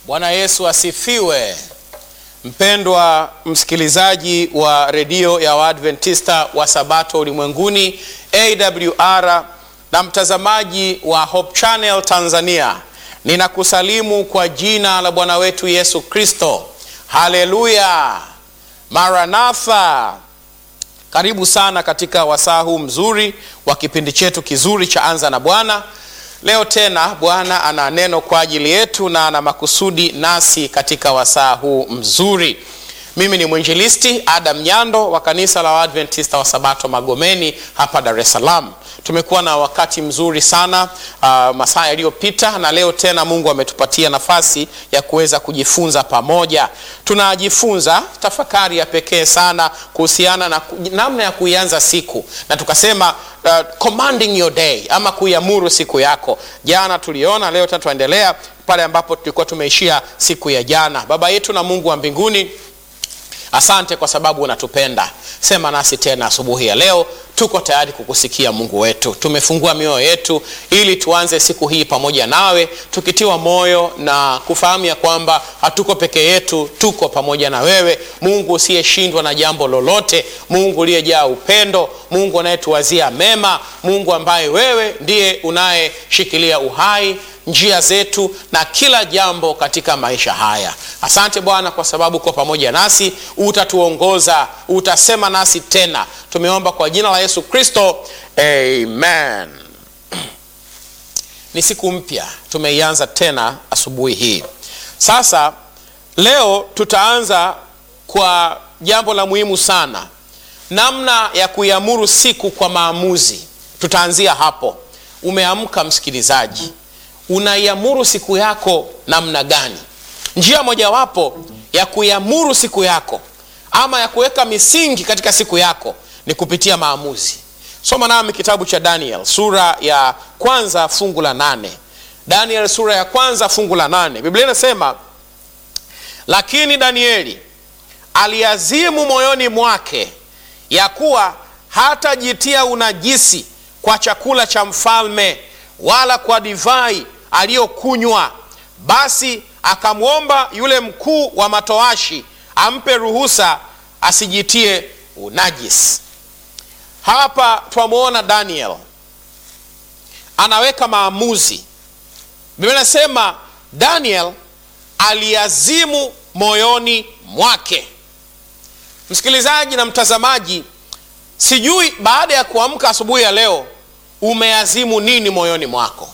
Bwana Yesu asifiwe. Mpendwa msikilizaji wa redio ya Waadventista wa Sabato ulimwenguni AWR na mtazamaji wa Hope Channel Tanzania, ninakusalimu kwa jina la Bwana wetu Yesu Kristo. Haleluya, Maranatha. Karibu sana katika wasaa huu mzuri wa kipindi chetu kizuri cha Anza na Bwana. Leo tena Bwana ana neno kwa ajili yetu na ana makusudi nasi katika wasaa huu mzuri. Mimi ni mwinjilisti Adam Nyando wa kanisa la Waadventista wa Sabato Magomeni hapa Dar es Salaam. Tumekuwa na wakati mzuri sana uh, masaa yaliyopita, na leo tena Mungu ametupatia nafasi ya kuweza kujifunza pamoja. Tunajifunza tafakari ya pekee sana kuhusiana na namna ya kuianza siku, na tukasema uh, commanding your day ama kuiamuru siku yako. Jana tuliona, leo tena tuendelea pale ambapo tulikuwa tumeishia siku ya jana. Baba yetu na Mungu wa mbinguni Asante kwa sababu unatupenda. Sema nasi tena asubuhi ya leo, tuko tayari kukusikia Mungu wetu. Tumefungua mioyo yetu ili tuanze siku hii pamoja nawe, tukitiwa moyo na kufahamu ya kwamba hatuko peke yetu, tuko pamoja na wewe, Mungu usiyeshindwa na jambo lolote, Mungu uliyejaa upendo, Mungu anayetuwazia mema, Mungu ambaye wewe ndiye unayeshikilia uhai njia zetu na kila jambo katika maisha haya. Asante Bwana kwa sababu uko pamoja nasi, utatuongoza, utasema nasi tena. Tumeomba kwa jina la Yesu Kristo, amen. Ni siku mpya tumeianza tena asubuhi hii. Sasa leo tutaanza kwa jambo la muhimu sana, namna ya kuiamuru siku kwa maamuzi. Tutaanzia hapo. Umeamka msikilizaji, unaiamuru siku yako namna gani? Njia mojawapo ya kuiamuru siku yako ama ya kuweka misingi katika siku yako ni kupitia maamuzi. Soma nami kitabu cha Daniel sura ya kwanza fungu la nane. Daniel sura ya kwanza fungu la nane, Biblia inasema lakini Danieli aliazimu moyoni mwake ya kuwa hatajitia unajisi kwa chakula cha mfalme wala kwa divai aliyokunywa. Basi akamwomba yule mkuu wa matoashi ampe ruhusa asijitie unajisi. Hapa twamwona Daniel anaweka maamuzi. Biblia inasema Daniel aliazimu moyoni mwake. Msikilizaji na mtazamaji, sijui baada ya kuamka asubuhi ya leo umeazimu nini moyoni mwako?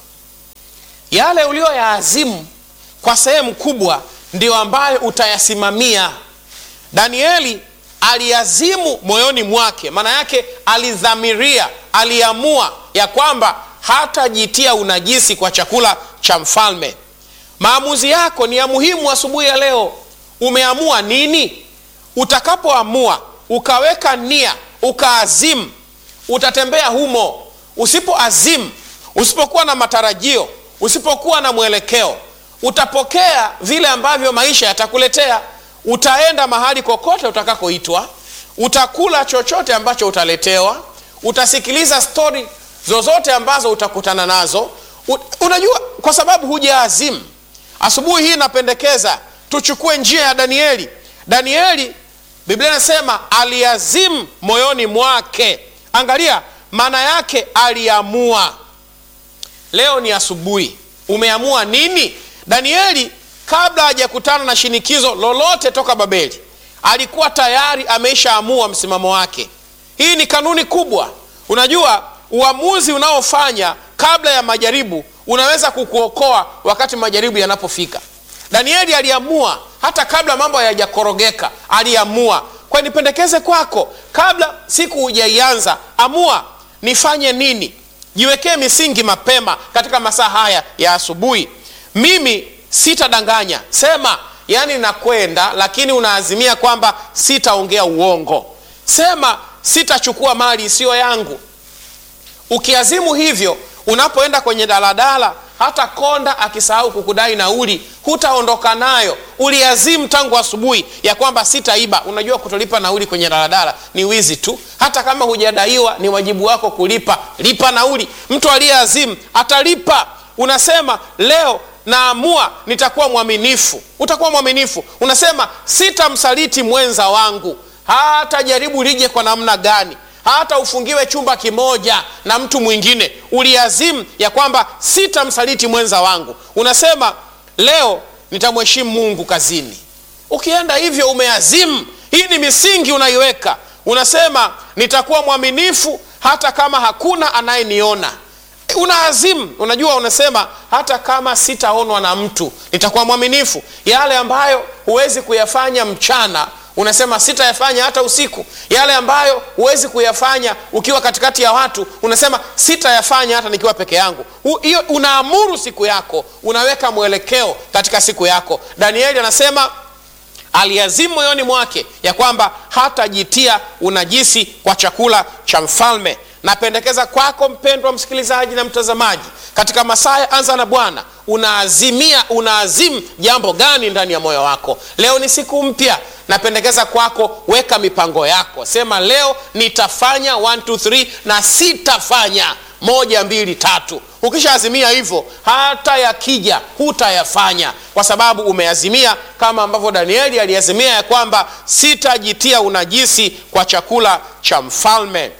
Yale uliyoyaazimu kwa sehemu kubwa ndio ambayo utayasimamia. Danieli aliazimu moyoni mwake, maana yake alidhamiria, aliamua ya kwamba hatajitia unajisi kwa chakula cha mfalme. Maamuzi yako ni ya muhimu asubuhi ya leo. Umeamua nini? Utakapoamua ukaweka nia, ukaazimu, utatembea humo. Usipoazimu, usipokuwa na matarajio, usipokuwa na mwelekeo, utapokea vile ambavyo maisha yatakuletea. Utaenda mahali kokote utakakoitwa, utakula chochote ambacho utaletewa, utasikiliza stori zozote ambazo utakutana nazo. Unajua, kwa sababu hujaazimu. Asubuhi hii napendekeza tuchukue njia ya Danieli. Danieli, Biblia inasema aliazimu moyoni mwake. Angalia maana yake aliamua. Leo ni asubuhi, umeamua nini? Danieli kabla hajakutana na shinikizo lolote toka Babeli, alikuwa tayari ameishaamua msimamo wake. Hii ni kanuni kubwa. Unajua, uamuzi unaofanya kabla ya majaribu unaweza kukuokoa wakati majaribu yanapofika. Danieli aliamua hata kabla mambo hayajakorogeka, aliamua. Kwa nipendekeze kwako, kabla siku hujaianza, amua nifanye nini? Jiwekee misingi mapema katika masaa haya ya asubuhi. Mimi sitadanganya, sema yani nakwenda, lakini unaazimia kwamba sitaongea uongo. Sema sitachukua mali isiyo yangu. Ukiazimu hivyo, unapoenda kwenye daladala hata konda akisahau kukudai nauli hutaondoka nayo uliazimu tangu asubuhi ya kwamba sitaiba unajua kutolipa nauli kwenye daladala ni wizi tu hata kama hujadaiwa ni wajibu wako kulipa lipa nauli mtu aliyeazimu atalipa unasema leo naamua nitakuwa mwaminifu utakuwa mwaminifu unasema sitamsaliti mwenza wangu hata jaribu lije kwa namna gani hata ufungiwe chumba kimoja na mtu mwingine uliazimu ya kwamba sitamsaliti mwenza wangu unasema leo nitamheshimu mungu kazini ukienda hivyo umeazimu hii ni misingi unaiweka unasema nitakuwa mwaminifu hata kama hakuna anayeniona unaazimu unajua unasema hata kama sitaonwa na mtu nitakuwa mwaminifu yale ambayo huwezi kuyafanya mchana unasema sitayafanya hata usiku yale ambayo huwezi kuyafanya ukiwa katikati ya watu unasema sitayafanya hata nikiwa peke yangu hiyo unaamuru siku yako unaweka mwelekeo katika siku yako danieli anasema aliazimu moyoni mwake ya kwamba hatajitia unajisi kwa chakula cha mfalme napendekeza kwako mpendwa msikilizaji na mtazamaji katika masaa ya anza na bwana unaazimia unaazimu jambo gani ndani ya moyo wako leo ni siku mpya napendekeza kwako weka mipango yako sema leo nitafanya 1, 2, 3 na sitafanya moja mbili tatu ukishaazimia hivyo hata yakija hutayafanya kwa sababu umeazimia kama ambavyo danieli aliazimia ya kwamba sitajitia unajisi kwa chakula cha mfalme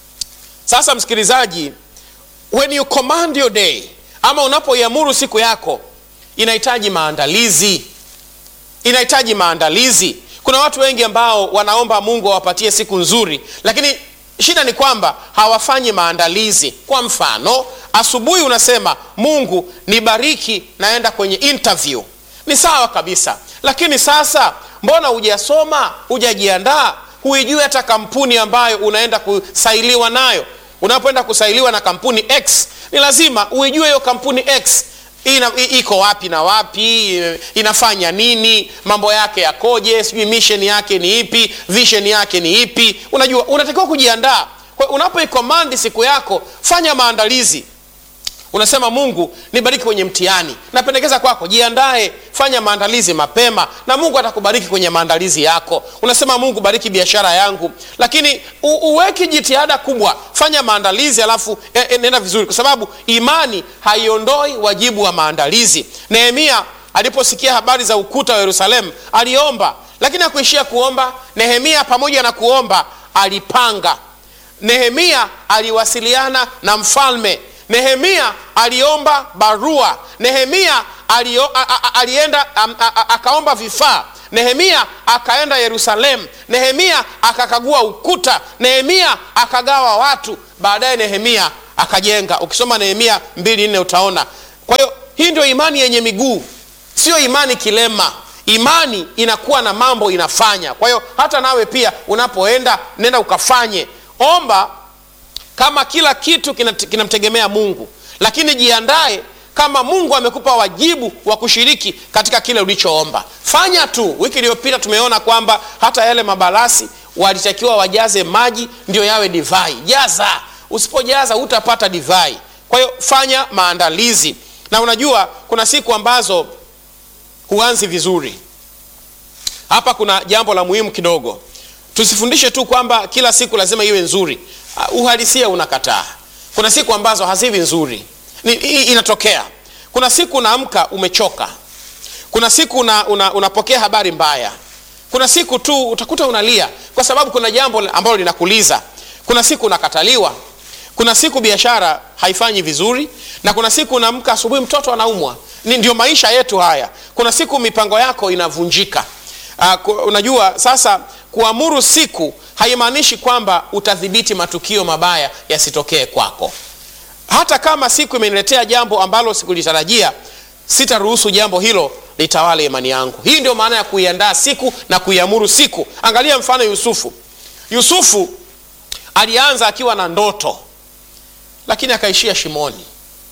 sasa msikilizaji when you command your day ama unapoiamuru siku yako inahitaji maandalizi inahitaji maandalizi kuna watu wengi ambao wanaomba mungu awapatie siku nzuri lakini shida ni kwamba hawafanyi maandalizi kwa mfano asubuhi unasema mungu nibariki naenda kwenye interview ni sawa kabisa lakini sasa mbona hujasoma hujajiandaa huijui hata kampuni ambayo unaenda kusailiwa nayo unapoenda kusailiwa na kampuni x ni lazima uijue hiyo kampuni x ina, iko wapi na wapi inafanya nini mambo yake yakoje sijui mission yake ni ipi vision yake ni ipi unajua unatakiwa kujiandaa kwa unapoikomandi siku yako fanya maandalizi unasema mungu nibariki kwenye mtihani napendekeza kwako jiandae fanya maandalizi mapema na mungu atakubariki kwenye maandalizi yako unasema mungu bariki biashara yangu lakini u- uweki jitihada kubwa fanya maandalizi alafu e, e, nenda vizuri kwa sababu imani haiondoi wajibu wa maandalizi nehemia aliposikia habari za ukuta wa yerusalemu aliomba lakini hakuishia kuomba nehemia pamoja na kuomba alipanga nehemia aliwasiliana na mfalme nehemia aliomba barua nehemia alio, a, a, alienda a, a, a, akaomba vifaa nehemia akaenda yerusalemu nehemia akakagua ukuta nehemia akagawa watu baadaye nehemia akajenga ukisoma nehemia mbili nne utaona kwa hiyo hii ndio imani yenye miguu sio imani kilema imani inakuwa na mambo inafanya kwa hiyo hata nawe pia unapoenda nenda ukafanye omba kama kila kitu kinamtegemea kina mungu lakini jiandae kama mungu amekupa wajibu wa kushiriki katika kile ulichoomba fanya tu wiki iliyopita tumeona kwamba hata yale mabalasi walitakiwa wajaze maji ndio yawe divai jaza usipojaza utapata divai kwa hiyo fanya maandalizi na unajua kuna siku ambazo huanzi vizuri hapa kuna jambo la muhimu kidogo tusifundishe tu kwamba kila siku lazima iwe nzuri uh, uhalisia unakataa kuna siku ambazo hazivi nzuri Ni, i, inatokea kuna siku unaamka umechoka kuna siku una, una, unapokea habari mbaya kuna siku tu utakuta unalia kwa sababu kuna jambo ambalo linakuliza kuna siku unakataliwa kuna siku biashara haifanyi vizuri na kuna siku unaamka asubuhi mtoto anaumwa ni ndio maisha yetu haya kuna siku mipango yako inavunjika uh, unajua sasa kuamuru siku haimaanishi kwamba utadhibiti matukio mabaya yasitokee kwako hata kama siku imeniletea jambo ambalo sikulitarajia sitaruhusu jambo hilo litawale imani yangu hii ndio maana ya kuiandaa siku na kuiamuru siku angalia mfano yusufu yusufu alianza akiwa na ndoto lakini akaishia shimoni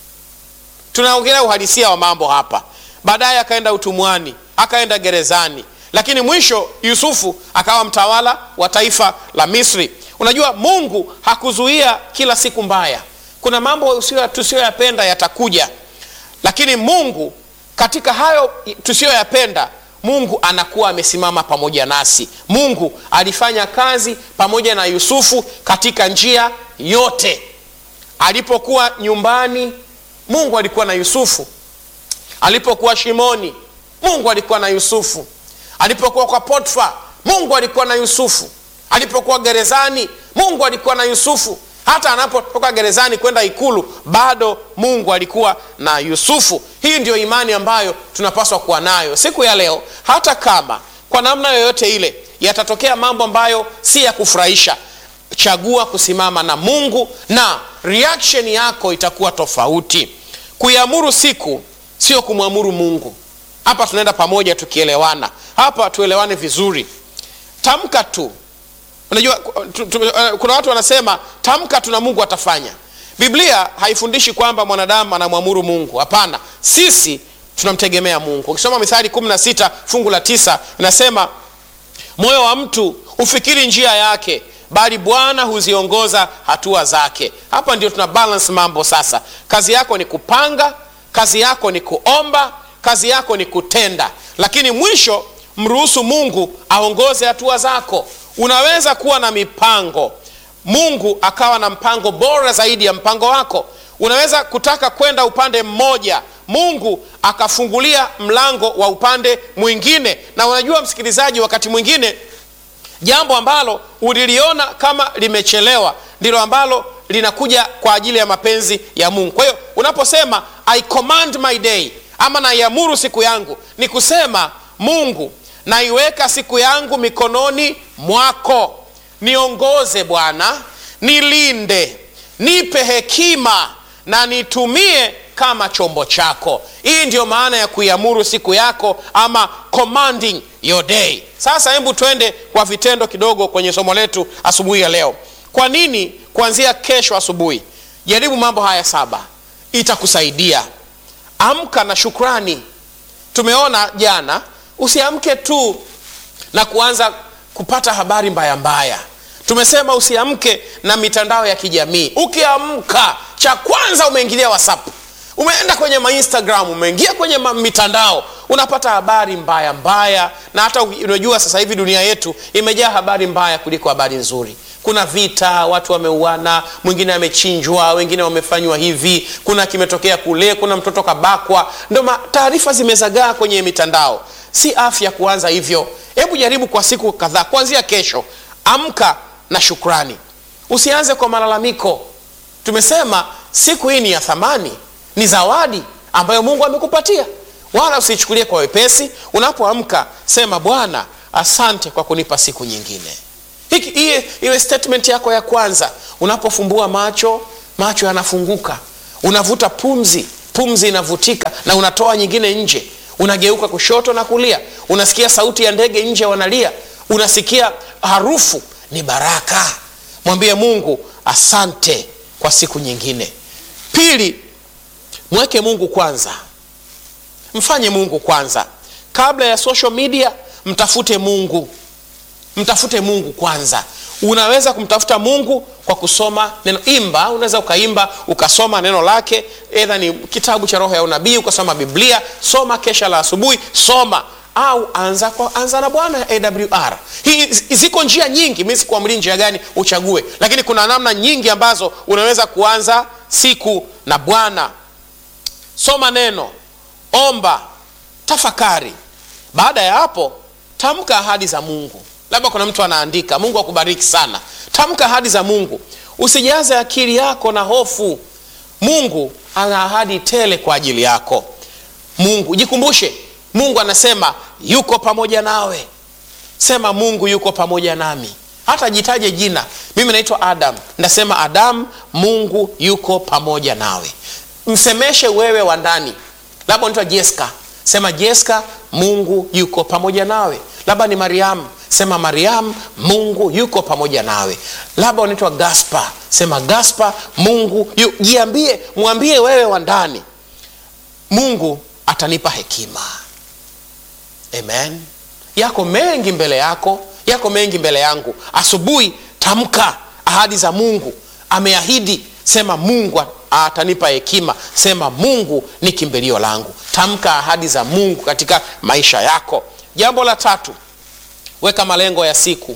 tunaongelea uhalisia wa mambo hapa baadaye akaenda utumwani akaenda gerezani lakini mwisho yusufu akawa mtawala wa taifa la misri unajua mungu hakuzuia kila siku mbaya kuna mambo tusiyoyapenda yatakuja lakini mungu katika hayo tusiyoyapenda mungu anakuwa amesimama pamoja nasi mungu alifanya kazi pamoja na yusufu katika njia yote alipokuwa nyumbani mungu alikuwa na yusufu alipokuwa shimoni mungu alikuwa na yusufu alipokuwa kwa potfa mungu alikuwa na yusufu alipokuwa gerezani mungu alikuwa na yusufu hata anapotoka gerezani kwenda ikulu bado mungu alikuwa na yusufu hii ndio imani ambayo tunapaswa kuwa nayo siku ya leo hata kama kwa namna yoyote ile yatatokea mambo ambayo si ya kufurahisha chagua kusimama na mungu na reaction yako itakuwa tofauti kuiamuru siku sio kumwamuru mungu hapa tunaenda pamoja tukielewana hapa tuelewane vizuri tamka tu unajua tu, tu, uh, kuna watu wanasema tamka tu na mungu atafanya biblia haifundishi kwamba mwanadamu anamwamuru mungu hapana sisi tunamtegemea mungu ukisoma mithali 16 fungu la tisa inasema moyo wa mtu hufikiri njia yake bali bwana huziongoza hatua zake hapa ndio tuna balance mambo sasa kazi yako ni kupanga kazi yako ni kuomba kazi yako ni kutenda lakini mwisho mruhusu mungu aongoze hatua zako unaweza kuwa na mipango mungu akawa na mpango bora zaidi ya mpango wako unaweza kutaka kwenda upande mmoja mungu akafungulia mlango wa upande mwingine na unajua msikilizaji wakati mwingine jambo ambalo uliliona kama limechelewa ndilo ambalo linakuja kwa ajili ya mapenzi ya mungu kwa hiyo unaposema i command my day ama naiamuru siku yangu ni kusema mungu naiweka siku yangu mikononi mwako niongoze bwana nilinde nipe hekima na nitumie kama chombo chako hii ndio maana ya kuiamuru siku yako ama commanding your day sasa hebu twende kwa vitendo kidogo kwenye somo letu asubuhi ya leo kwa nini kuanzia kesho asubuhi jaribu mambo haya saba itakusaidia amka na shukrani tumeona jana usiamke tu na kuanza kupata habari mbaya mbaya tumesema usiamke na mitandao ya kijamii ukiamka cha kwanza umeingilia whatsapp umeenda kwenye mainstagram umeingia kwenye ma- mitandao unapata habari mbaya mbaya na hata unajua sasa hivi dunia yetu imejaa habari mbaya kuliko habari nzuri kuna vita watu wameuana mwingine amechinjwa wengine wamefanywa hivi kuna kimetokea kule kuna mtoto kabakwa ndo taarifa zimezagaa kwenye mitandao si afya kuanza hivyo hebu jaribu kwa siku kadhaa kuanzia kesho amka na shukrani usianze kwa malalamiko tumesema siku hii ni ya thamani ni zawadi ambayo mungu amekupatia wala usiichukulie kwa wepesi unapoamka sema bwana asante kwa kunipa siku nyingine hiki iye iwe statement yako ya kwanza unapofumbua macho macho yanafunguka unavuta pumzi pumzi inavutika na unatoa nyingine nje unageuka kushoto na kulia unasikia sauti ya ndege nje wanalia unasikia harufu ni baraka mwambie mungu asante kwa siku nyingine pili mweke mungu kwanza mfanye mungu kwanza kabla ya social media mtafute mungu mtafute mungu kwanza unaweza kumtafuta mungu kwa kusoma neno imba unaweza ukaimba ukasoma neno lake edha ni kitabu cha roho ya unabii ukasoma biblia soma kesha la asubuhi soma au anza kwa anza na bwana awr hii ziko njia nyingi mi sikuamrii njia gani uchague lakini kuna namna nyingi ambazo unaweza kuanza siku na bwana soma neno omba tafakari baada ya hapo tamka ahadi za mungu labda kuna mtu anaandika mungu akubariki sana tamka ahadi za mungu usijaze akili yako na hofu mungu ana ahadi tele kwa ajili yako mungu jikumbushe mungu anasema yuko pamoja nawe sema mungu yuko pamoja nami hata jitaje jina mimi naitwa adam ndasema adam mungu yuko pamoja nawe msemeshe wewe wa ndani labda unaitwa jeska sema jeska mungu yuko pamoja nawe labda ni mariamu sema mariam mungu yuko pamoja nawe labda unaitwa gaspa sema gaspa mungu yu, jiambie mwambie wewe wa ndani mungu atanipa hekima amen yako mengi mbele yako yako mengi mbele yangu asubuhi tamka ahadi za mungu ameahidi sema mungu atanipa hekima sema mungu ni kimbilio langu tamka ahadi za mungu katika maisha yako jambo la tatu weka malengo ya siku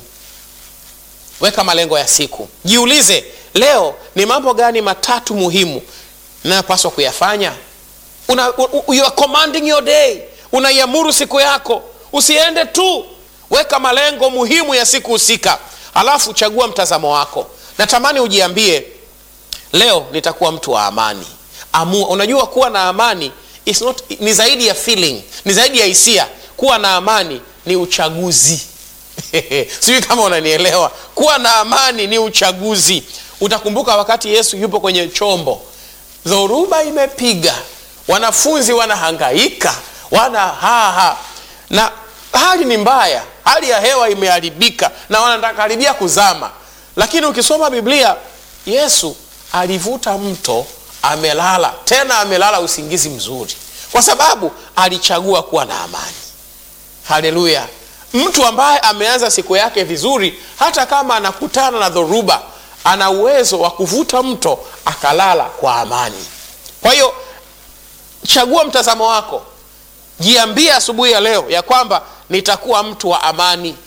weka malengo ya siku jiulize leo ni mambo gani matatu muhimu inayopaswa kuyafanya una, u, you are commanding your day unaiamuru siku yako usiende tu weka malengo muhimu ya siku husika alafu chagua mtazamo wako natamani ujiambie leo nitakuwa mtu wa amani amua unajua kuwa na amani is not, ni zaidi ya feeling ni zaidi ya hisia kuwa na amani ni uchaguzi sijui kama unanielewa kuwa na amani ni uchaguzi utakumbuka wakati yesu yupo kwenye chombo dhoruba imepiga wanafunzi wanahangaika wana haha na hali ni mbaya hali ya hewa imeharibika na wanakaribia kuzama lakini ukisoma biblia yesu alivuta mto amelala tena amelala usingizi mzuri kwa sababu alichagua kuwa na amani haleluya mtu ambaye ameanza siku yake vizuri hata kama anakutana na dhoruba ana uwezo wa kuvuta mto akalala kwa amani kwa hiyo chagua mtazamo wako jiambie asubuhi ya leo ya kwamba nitakuwa mtu wa amani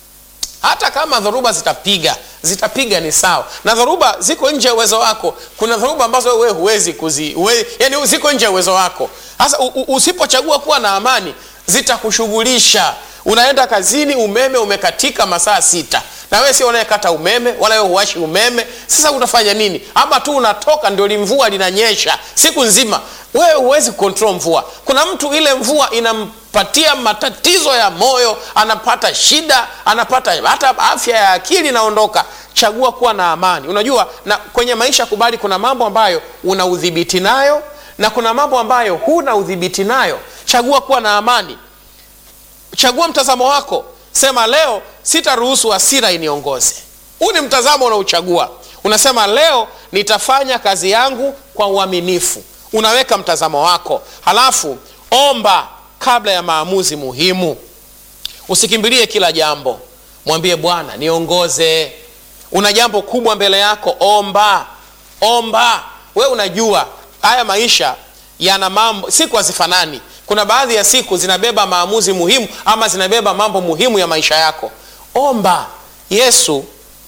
hata kama dhoruba zitapiga zitapiga ni sawa na dhoruba ziko nje ya uwezo wako kuna dhoruba ambazo wewe huwezi kuzi uwe, yani ziko nje ya uwezo wako sasa usipochagua kuwa na amani zitakushughulisha unaenda kazini umeme umekatika masaa sita na wewe sio unayekata umeme wala wewe huwashi umeme sasa utafanya nini ama tu unatoka ndio limvua linanyesha siku nzima wewe huwezi control mvua kuna mtu ile mvua inampatia matatizo ya moyo anapata shida anapata hata afya ya akili inaondoka chagua kuwa na amani unajua na kwenye maisha kubali kuna mambo ambayo una udhibiti nayo na kuna mambo ambayo huna udhibiti nayo chagua kuwa na amani chagua mtazamo wako sema leo sitaruhusu hasira iniongoze huu ni mtazamo unaochagua unasema leo nitafanya kazi yangu kwa uaminifu unaweka mtazamo wako halafu omba kabla ya maamuzi muhimu usikimbilie kila jambo mwambie bwana niongoze una jambo kubwa mbele yako omba omba we unajua haya maisha yana mambo siku hazifanani kuna baadhi ya siku zinabeba maamuzi muhimu ama zinabeba mambo muhimu ya maisha yako omba yesu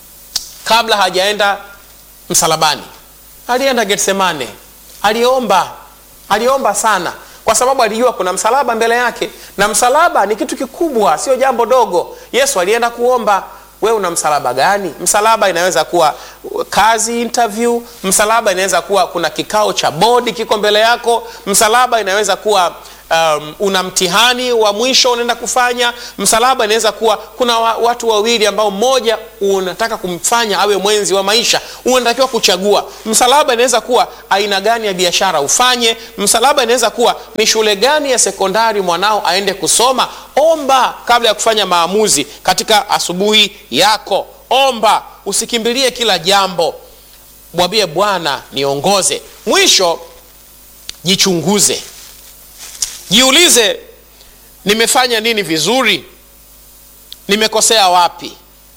kabla hajaenda msalabani alienda getsemane aliomba aliomba sana kwa sababu alijua kuna msalaba mbele yake na msalaba ni kitu kikubwa sio jambo dogo yesu alienda kuomba wewe una msalaba gani msalaba inaweza kuwa kazi interview msalaba inaweza kuwa kuna kikao cha bodi kiko mbele yako msalaba inaweza kuwa um, una mtihani wa mwisho unaenda kufanya msalaba inaweza kuwa kuna wa, watu wawili ambao mmoja unataka kumfanya awe mwenzi wa maisha unatakiwa kuchagua msalaba inaweza kuwa aina gani ya biashara ufanye msalaba inaweza kuwa ni shule gani ya sekondari mwanao aende kusoma omba kabla ya kufanya maamuzi katika asubuhi yako omba usikimbilie kila jambo mwambie bwana niongoze mwisho jichunguze jiulize nimefanya nini vizuri nimekosea wapi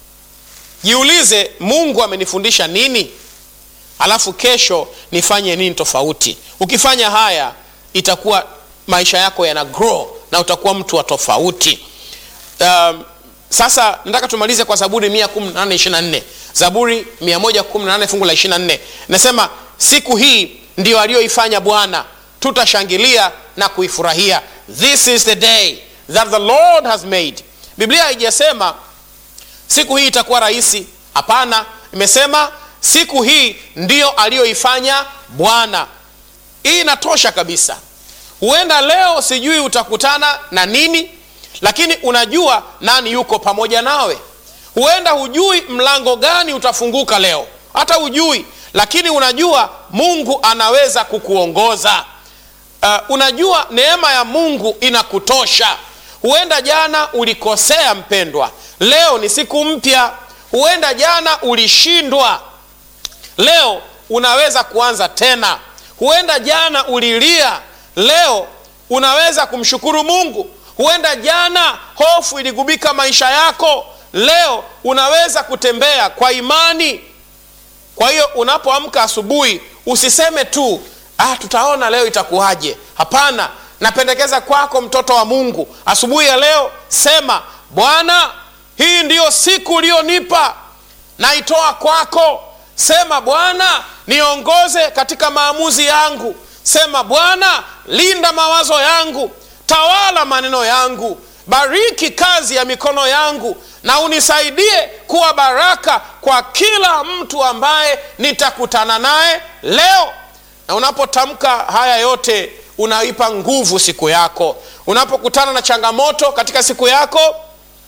jiulize mungu amenifundisha nini alafu kesho nifanye nini tofauti ukifanya haya itakuwa maisha yako yana grow na utakuwa mtu wa tofauti um, sasa nataka tumalize kwa zaburi 118 zaburi 118 fungu la 24 nasema siku hii ndiyo aliyoifanya bwana tutashangilia na kuifurahia this is the day that the lord has made biblia haijasema siku hii itakuwa rahisi hapana imesema siku hii ndiyo aliyoifanya bwana hii inatosha kabisa huenda leo sijui utakutana na nini lakini unajua nani yuko pamoja nawe huenda hujui mlango gani utafunguka leo hata hujui lakini unajua mungu anaweza kukuongoza uh, unajua neema ya mungu inakutosha huenda jana ulikosea mpendwa leo ni siku mpya huenda jana ulishindwa leo unaweza kuanza tena huenda jana ulilia leo unaweza kumshukuru mungu huenda jana hofu iligubika maisha yako leo unaweza kutembea kwa imani kwa hiyo unapoamka asubuhi usiseme tu ah, tutaona leo itakuwaje hapana napendekeza kwako mtoto wa mungu asubuhi ya leo sema bwana hii ndiyo siku ulionipa naitoa kwako sema bwana niongoze katika maamuzi yangu sema bwana linda mawazo yangu tawala maneno yangu bariki kazi ya mikono yangu na unisaidie kuwa baraka kwa kila mtu ambaye nitakutana naye leo na unapotamka haya yote unaipa nguvu siku yako unapokutana na changamoto katika siku yako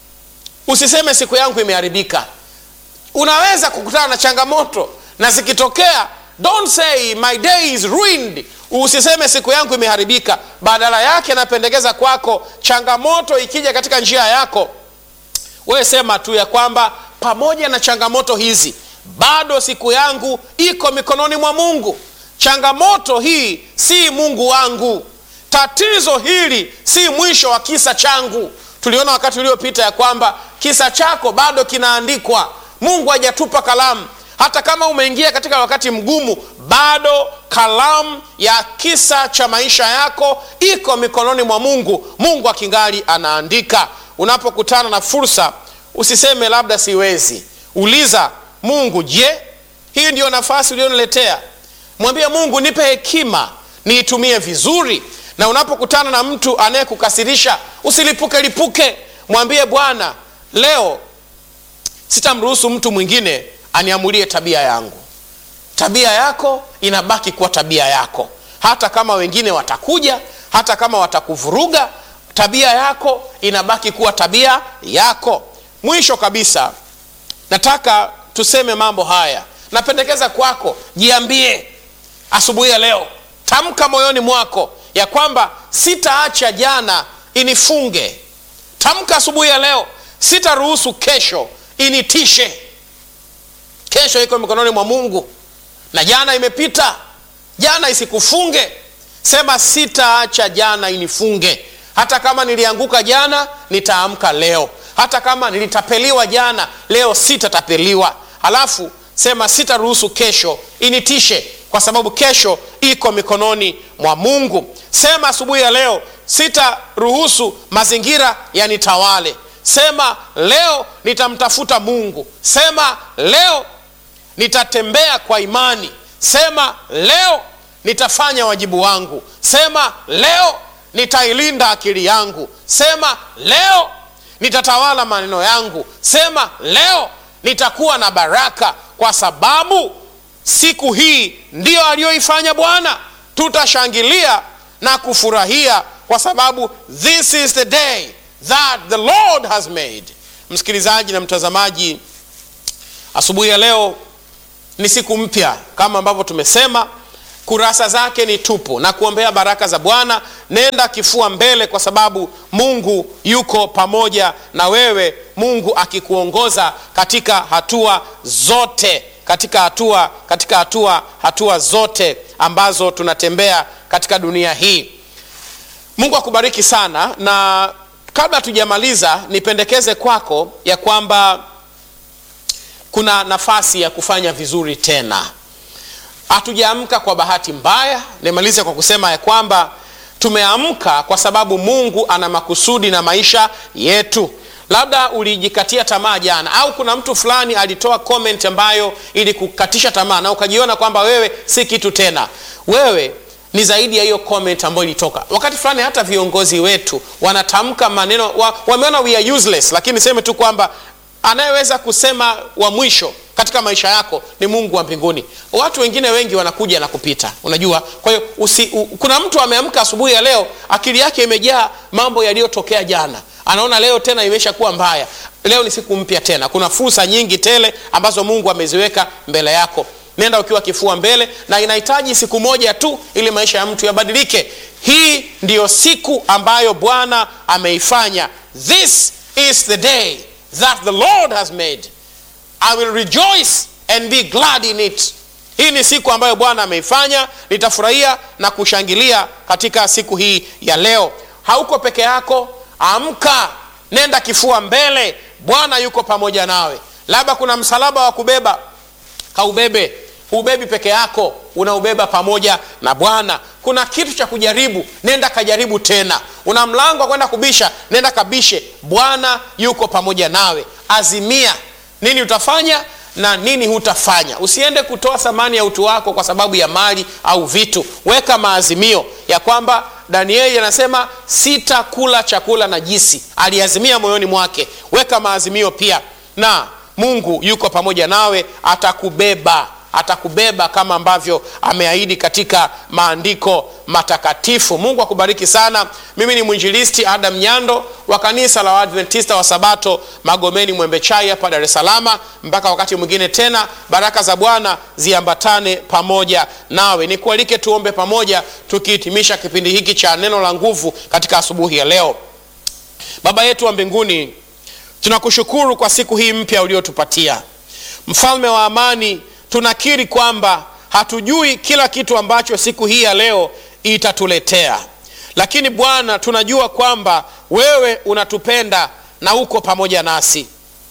usiseme siku yangu imeharibika unaweza kukutana na changamoto na zikitokea don't say my day is ruined usiseme siku yangu imeharibika badala yake napendekeza kwako changamoto ikija katika njia yako wewe sema tu ya kwamba pamoja na changamoto hizi bado siku yangu iko mikononi mwa mungu changamoto hii si mungu wangu tatizo hili si mwisho wa kisa changu tuliona wakati uliopita ya kwamba kisa chako bado kinaandikwa mungu hajatupa kalamu hata kama umeingia katika wakati mgumu bado kalamu ya kisa cha maisha yako iko mikononi mwa mungu mungu akingali anaandika unapokutana na fursa usiseme labda siwezi uliza mungu je hii ndiyo nafasi ulioniletea mwambie mungu nipe hekima niitumie vizuri na unapokutana na mtu anayekukasirisha usilipuke lipuke mwambie bwana leo sitamruhusu mtu mwingine aniamulie tabia yangu tabia yako inabaki kuwa tabia yako hata kama wengine watakuja hata kama watakuvuruga tabia yako inabaki kuwa tabia yako mwisho kabisa nataka tuseme mambo haya napendekeza kwako jiambie asubuhi ya leo tamka moyoni mwako ya kwamba sitaacha jana inifunge tamka asubuhi ya leo sitaruhusu kesho initishe kesho iko mikononi mwa mungu na jana imepita jana isikufunge sema sitaacha jana inifunge hata kama nilianguka jana nitaamka leo hata kama nilitapeliwa jana leo sitatapeliwa halafu sema sitaruhusu kesho initishe kwa sababu kesho iko mikononi mwa mungu sema asubuhi ya leo sitaruhusu mazingira yanitawale sema leo nitamtafuta mungu sema leo nitatembea kwa imani sema leo nitafanya wajibu wangu sema leo nitailinda akili yangu sema leo nitatawala maneno yangu sema leo nitakuwa na baraka kwa sababu siku hii ndiyo aliyoifanya bwana tutashangilia na kufurahia kwa sababu this is the day that the lord has made msikilizaji na mtazamaji asubuhi ya leo ni siku mpya kama ambavyo tumesema kurasa zake ni tupu na kuombea baraka za bwana nenda kifua mbele kwa sababu mungu yuko pamoja na wewe mungu akikuongoza katika hatua zote katika hatua katika hatua hatua zote ambazo tunatembea katika dunia hii mungu akubariki sana na kabla tujamaliza nipendekeze kwako ya kwamba kuna nafasi ya kufanya vizuri tena hatujaamka kwa bahati mbaya nimalize kwa kusema ya kwamba tumeamka kwa sababu mungu ana makusudi na maisha yetu labda ulijikatia tamaa jana au kuna mtu fulani alitoa comment ambayo ili kukatisha tamaa na ukajiona kwamba wewe si kitu tena wewe ni zaidi ya hiyo comment ambayo ilitoka wakati fulani hata viongozi wetu wanatamka maneno wa, wameona we are useless lakini seme tu kwamba anayeweza kusema wa mwisho katika maisha yako ni mungu wa mbinguni watu wengine wengi wanakuja na kupita unajua kwa hiyo usi, u, kuna mtu ameamka asubuhi ya leo akili yake imejaa mambo yaliyotokea jana anaona leo tena imesha kuwa mbaya leo ni siku mpya tena kuna fursa nyingi tele ambazo mungu ameziweka mbele yako nenda ukiwa kifua mbele na inahitaji siku moja tu ili maisha ya mtu yabadilike hii ndiyo siku ambayo bwana ameifanya this is the day that the lord has made i will rejoice and be glad in it hii ni siku ambayo bwana ameifanya nitafurahia na kushangilia katika siku hii ya leo hauko peke yako amka nenda kifua mbele bwana yuko pamoja nawe labda kuna msalaba wa kubeba kaubebe ubebi peke yako unaubeba pamoja na bwana kuna kitu cha kujaribu nenda kajaribu tena una mlango wa kwenda kubisha nenda kabishe bwana yuko pamoja nawe azimia nini utafanya na nini hutafanya usiende kutoa thamani ya utu wako kwa sababu ya mali au vitu weka maazimio ya kwamba danieli anasema sitakula chakula najisi aliazimia moyoni mwake weka maazimio pia na mungu yuko pamoja nawe atakubeba atakubeba kama ambavyo ameahidi katika maandiko matakatifu mungu akubariki sana mimi ni mwinjilisti adam nyando wa kanisa la waadventista wa sabato magomeni mwembechai hapa dar es salama mpaka wakati mwingine tena baraka za bwana ziambatane pamoja nawe nikualike tuombe pamoja tukihitimisha kipindi hiki cha neno la nguvu katika asubuhi ya leo baba yetu wa mbinguni tunakushukuru kwa siku hii mpya uliotupatia mfalme wa amani tunakiri kwamba hatujui kila kitu ambacho siku hii ya leo itatuletea lakini bwana tunajua kwamba wewe unatupenda na uko pamoja nasi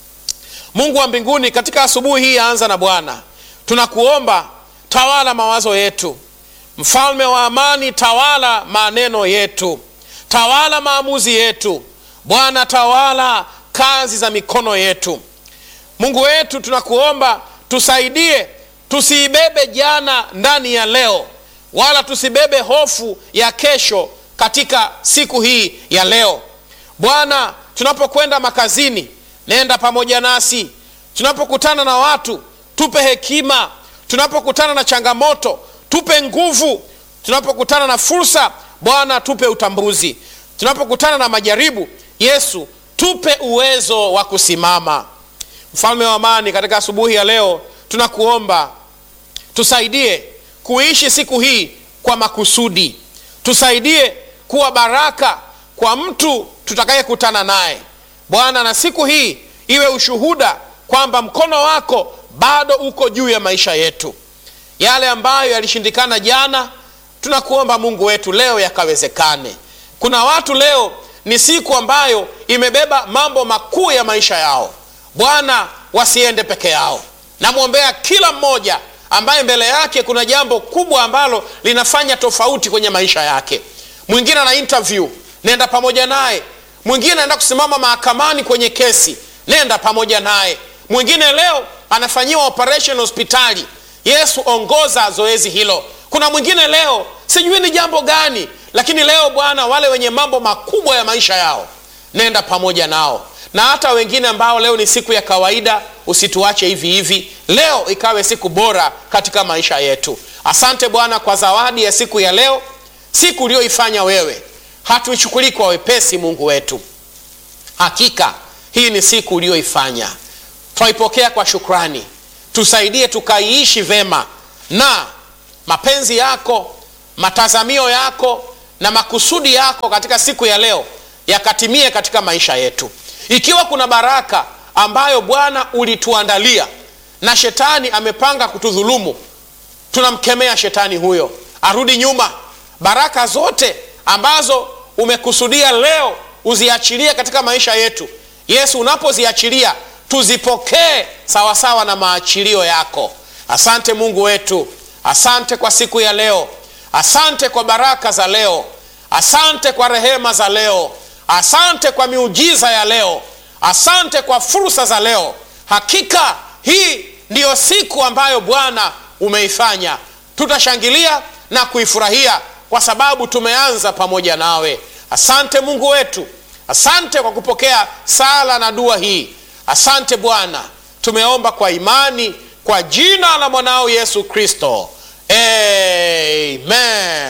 mungu wa mbinguni katika asubuhi hii yaanza na bwana tunakuomba tawala mawazo yetu mfalme wa amani tawala maneno yetu tawala maamuzi yetu bwana tawala kazi za mikono yetu mungu wetu tunakuomba tusaidie tusiibebe jana ndani ya leo wala tusibebe hofu ya kesho katika siku hii ya leo bwana tunapokwenda makazini nenda pamoja nasi tunapokutana na watu tupe hekima tunapokutana na changamoto tupe nguvu tunapokutana na fursa bwana tupe utambuzi tunapokutana na majaribu yesu tupe uwezo wa kusimama mfalme wa amani katika asubuhi ya leo tunakuomba tusaidie kuishi siku hii kwa makusudi tusaidie kuwa baraka kwa mtu tutakayekutana naye bwana na siku hii iwe ushuhuda kwamba mkono wako bado uko juu ya maisha yetu yale ambayo yalishindikana jana tunakuomba mungu wetu leo yakawezekane kuna watu leo ni siku ambayo imebeba mambo makuu ya maisha yao bwana wasiende peke yao namwombea kila mmoja ambaye mbele yake kuna jambo kubwa ambalo linafanya tofauti kwenye maisha yake mwingine ana interview nenda pamoja naye mwingine anaenda kusimama mahakamani kwenye kesi nenda pamoja naye mwingine leo anafanyiwa operation hospitali yesu ongoza zoezi hilo kuna mwingine leo sijui ni jambo gani lakini leo bwana wale wenye mambo makubwa ya maisha yao nenda pamoja nao na hata wengine ambao leo ni siku ya kawaida usituache hivi hivi leo ikawe siku bora katika maisha yetu asante bwana kwa zawadi ya siku ya leo siku uliyoifanya wewe hatuichukulii kwa wepesi mungu wetu hakika hii ni siku uliyoifanya twaipokea kwa shukrani tusaidie tukaiishi vema na mapenzi yako matazamio yako na makusudi yako katika siku ya leo yakatimie katika maisha yetu ikiwa kuna baraka ambayo bwana ulituandalia na shetani amepanga kutudhulumu tunamkemea shetani huyo arudi nyuma baraka zote ambazo umekusudia leo uziachilie katika maisha yetu yesu unapoziachilia tuzipokee sawasawa na maachilio yako asante mungu wetu asante kwa siku ya leo asante kwa baraka za leo asante kwa rehema za leo asante kwa miujiza ya leo asante kwa fursa za leo hakika hii ndiyo siku ambayo bwana umeifanya tutashangilia na kuifurahia kwa sababu tumeanza pamoja nawe asante mungu wetu asante kwa kupokea sala na dua hii asante bwana tumeomba kwa imani kwa jina la mwanao yesu kristo amen